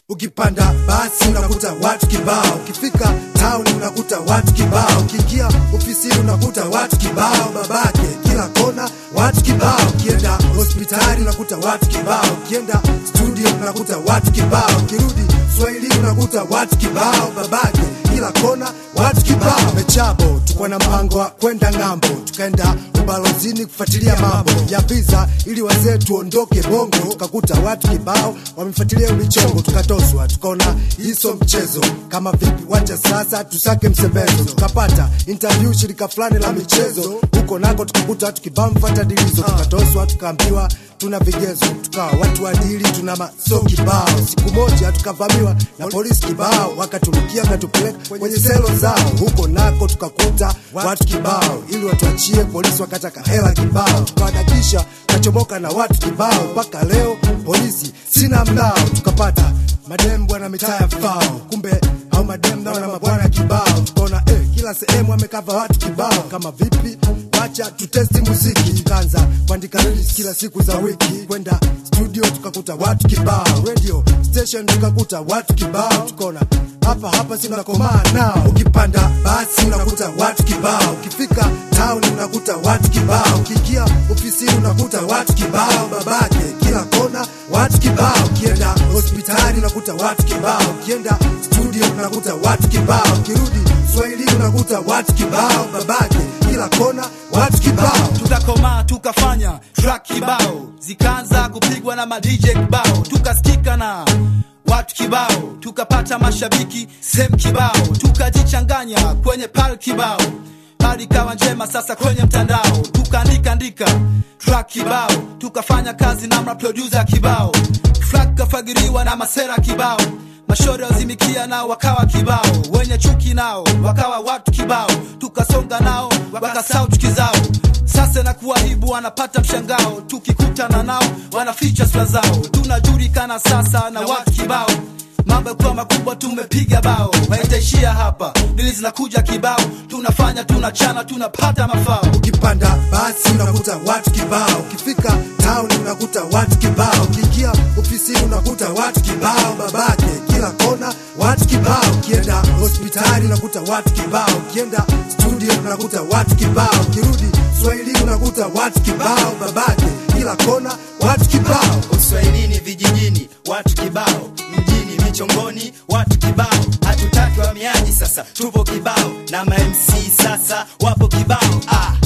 Ukipanda basi unakuta watu kibao, ukifika town unakuta watu kibao, ukiingia ofisini unakuta watu kibao, babake kila kona watu kibao, ukienda hospitali unakuta watu kibao, ukienda studio unakuta watu kibao, ukirudi Swahili unakuta watu kibao, babake kila kona watu kibao. Mechabo tuko na mpango wa kwenda ng'ambo, tukaenda ubalozini kufuatilia mambo ya visa ili wazee tuondoke bongo, tukakuta watu kibao wamefuatilia michongo, tukatoswa tukaona hiso mchezo kama vipi, wacha sasa tusake msebezo, tukapata interview shirika fulani la michezo huko nako tukakuta watu kibao mfatadilizo, tukatoswa tukaambiwa tuna vigezo, tukawa watu adili, tuna maso kibao. Siku moja tukavamiwa na polisi kibao, wakaturukia wakatupeleka kwenye selo zao, huko nako tukakuta watu kibao, ili watuachie polisi, wakataka hela kibao, tukawadakisha kachomoka na watu kibao, mpaka leo polisi sina mnao, tukapata madem bwana mitaa ya fao, kumbe au madem nao na mabwana kibao, tukaona eh, kila sehemu amekava watu kibao, kama vipi wacha tutesti muziki, tukaanza kuandika lyrics kila siku za wiki, kwenda studio tukakuta watu kibao, radio station tukakuta watu kibao, tukaona hapa hapa si unakomaa nao. Ukipanda basi unakuta watu kibao, ukifika town unakuta watu kibao, ukiingia ofisini unakuta watu kibao, babake kila kona watu kibao, ukienda hospitali unakuta watu kibao, ukienda studio unakuta watu kibao, ukirudi Swahili unakuta watu kibao, babake kila kona watu kibao. tukakomaa tukafanya track kibao zikaanza kupigwa na madj kibao tukasikika na watu kibao tukapata mashabiki sehemu kibao tukajichanganya kwenye pal kibao hali ikawa njema sasa kwenye mtandao tukaandika andika track kibao tukafanya kazi na maproducer kibao flag kafagiriwa na masera kibao mashore wazimikia nao wakawa kibao wenye chuki nao wakawa watu kibao tukasonga nao wakasau kizao sasa na kuwahibu wanapata mshangao tukikutana nao wanaficha sura zao tunajulikana sasa na watu kibao mambo yakuwa makubwa tumepiga bao haitaishia hapa dili zinakuja kibao tunafanya tunachana tunapata mafao Ukipanda basi unakuta watu kibao, ukifika town unakuta watu kibao, ukiingia ofisini unakuta watu kibao, babake kila kona watu kibao, ukienda hospitali unakuta watu kibao, ukienda studio unakuta watu kibao, ukirudi Swahili unakuta watu kibao, babake kila kona watu kibao. uswahilini vijijini watu kibao mjini michongoni watu kibao hatutaki wamiaji sasa tupo kibao na mamc sasa wapo kibao ah,